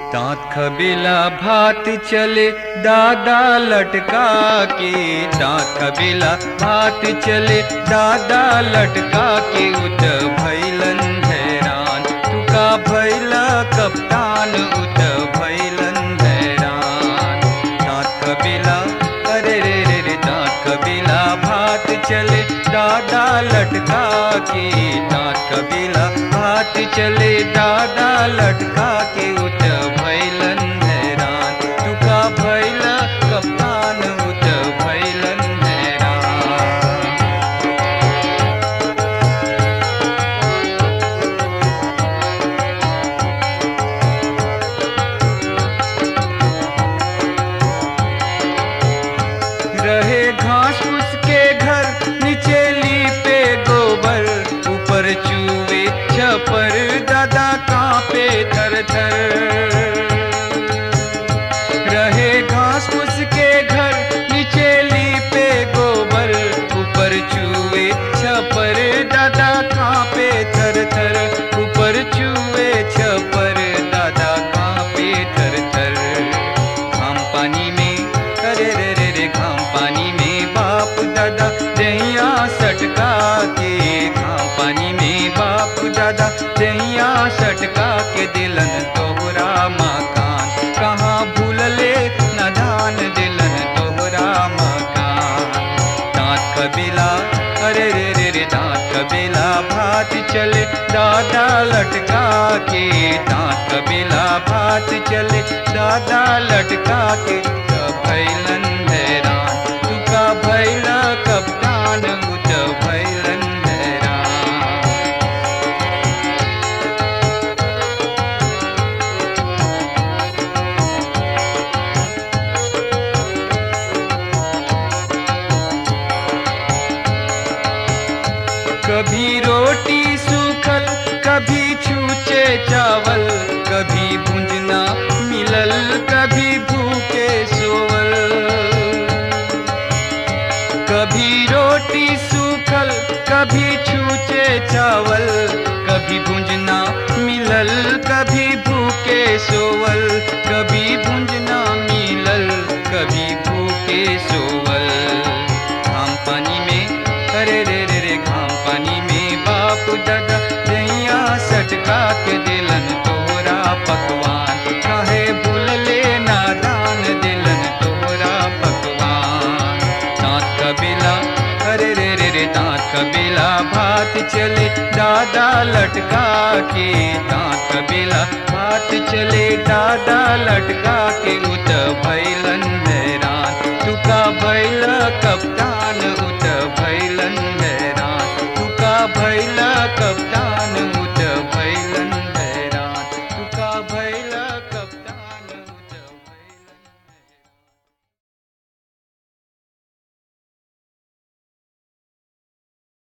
दांत खबेला भात चले दादा लटका के दांत खबेला भात चले दादा लटका के उत भैलन हैरान तुका भैला कप्तान उत भैलन हैरान दांत खबेला अरे रे रे रे दांत खबेला भात चले दादा लटका के दांत खबेला भात चले दादा लटका के उत भैलन हैरान तुका भैला कप्तान उत भैलन हैरान रहे घास उसके घर नीचे लीपे गोबर ऊपर चूहे छपर दादा कांपे थर थर रहे घास उसके घर नीचे लीपे गोबर ऊपर चूहे छपर दादा कांपे थर थर ऊपर चूहे छपर दादा कांपे थर थर घाम पानी में अरे रे रे रे घाम पानी में बाप दादा दहिया सटका के घाम पानी में बाप दादा दहिया सटका के दिलन तोहरा मकान कहाँ भूलले नदान दिलन तोहरा मकान दांत कबीला अरे रे रे रे दांत कबीला भात चले दादा लटका के दांत कबीला भात चले दादा लटका के तब भैलन हैरान तुका भैला कप्तान उत भैलन हैरान कभी रोटी सूखल कभी छूचे चावल कभी भुंजना मिलल कभी भूखे सोवल कभी रोटी सूखल कभी छूचे चावल कभी भुंजना मिलल कभी भूखे सोवल कभी भुंजना मिलल कभी भूखे सोवल घाम पानी में अरे रे रे रे घाम पानी में बाप दादा दैया सटका के दिलन तोरा पकवान काहे भूलले नादान दिलन तोरा पकवान दांत कबीला अरे रे रे रे दांत कबीला भात चले दादा लटका के दांत कबीला भात चले दादा लटका के उत भैलन